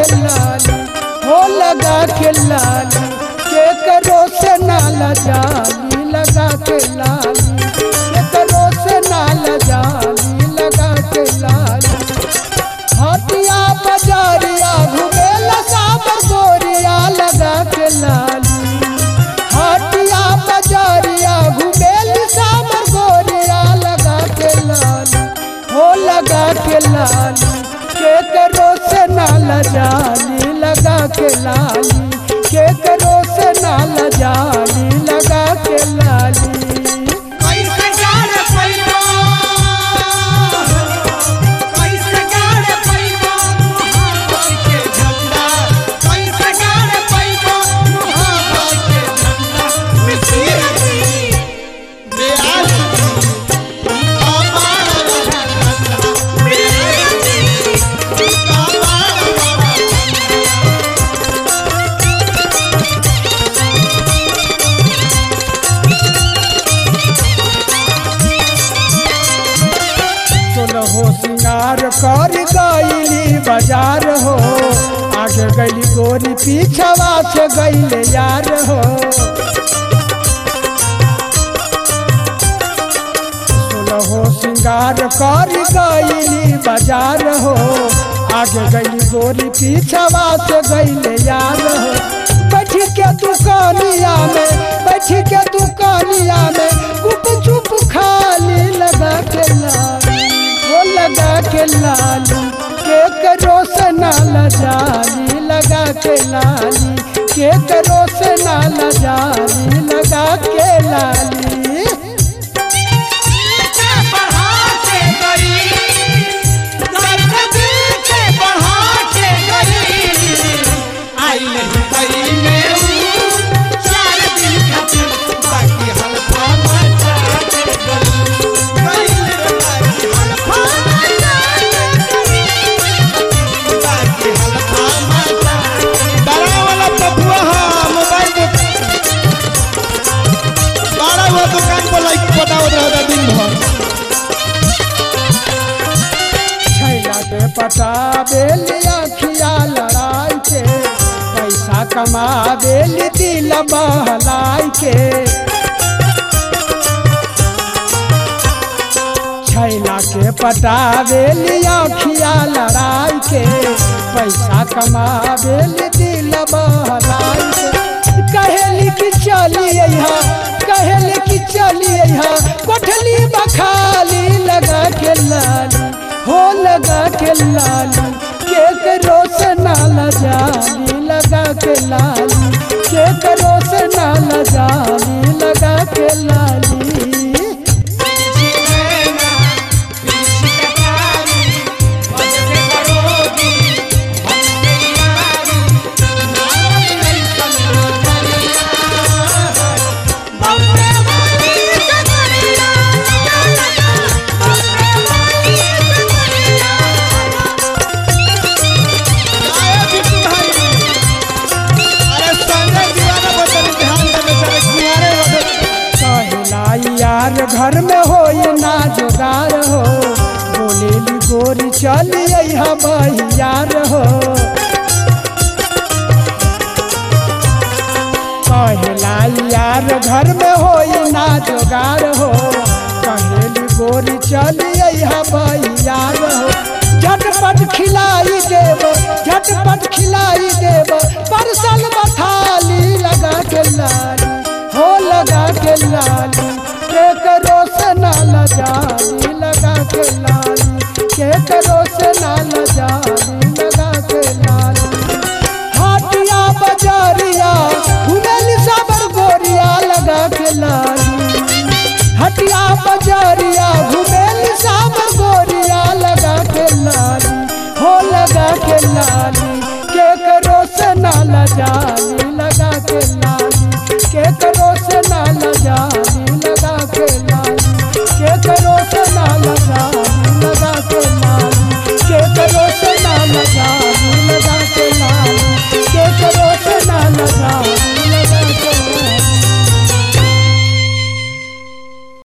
के लाली हो लगा के लाली के करो से नाला जाली लगा के लाली के करो से नाला जाली लगा के लाली हटिया बजारिया घुमेला साबर गोरिया लगा के लाली हटिया बजारिया घुमेली साबर गोरिया लगा के लाली हो लगा के लाली के करो से नाला जाली लगा के लाली के करो से नाला जाली लगा के लाली कैसे गाड़ पैबो कैसे गाड़ पैबो मुहावर के झंडा कैसे गाड़ पैबो मुहावर के झंडा मिसिर दी बेआस अपार झंडा मिसिर दी अपार हो सिंगार कर गईली बाजार हो आगे गईली गोरी पीछवा से गईले यार हो हो सिंगार कर गईली बाजार हो आगे गईली गोरी पीछवा से गईले यार हो बैठ के दुकानिया में बैठ के दुकानिया में गुप चुप खाली लगा के लाली वो लगा के लाली के करो से नाला जाली लगा के लाली के करो से नाला जाली लगा के लाली से बढ़ा के गई दर्द दिल से बढ़ा के गई आई नहीं गई में हूँ चार दिन खातिर बाकी हल्का मचा के गई गई रे बाकी हल्का मचा के गई बाकी हल्का मचा बड़ा वाला पपुआ हा मोबाइल में बड़ा हुआ दुकान पर लाइक पटावत रहता दिन भर छैला के पटाबेली अखिया लड़ाई के पैसा कमाबेली दिल बहलाई के छैला के पटाबेली अखिया लड़ाई के पैसा कमाबेली दिल बहलाई के कहेली कि चली यहाँ कहेली कि चली यहाँ कोठली बखाली लगा के लाली हो लगा के लाली के करो से नाला जाली लगा के लाली के करो से नाला जाली लगा के लाली आए बिट्टू भाई अरे संजय दीवाना बतन ध्यान से बेचारे कुंवारे रहे कहलाई यार घर में हो ना जोगार हो बोलेली गोरी चली यहाँ बहियार हो कहलाई यार घर में हो ना जोगार हो कहेली गोरी चली यहाँ बहियार हो झटपट खिलाई देव झटपट खिलाई देव परसल बथाली लगा के लाली हो लगा के लाली के करो से नाला जाली लगा के लाली के करो से नाला जाली लगा के लाली हाटिया बजारिया घुमेली साबर गोरिया लगा के लाली हटिया बजारिया घुमेली साबर गोरिया लगा के लाली हो लगा के लाली के करो से नाला जाली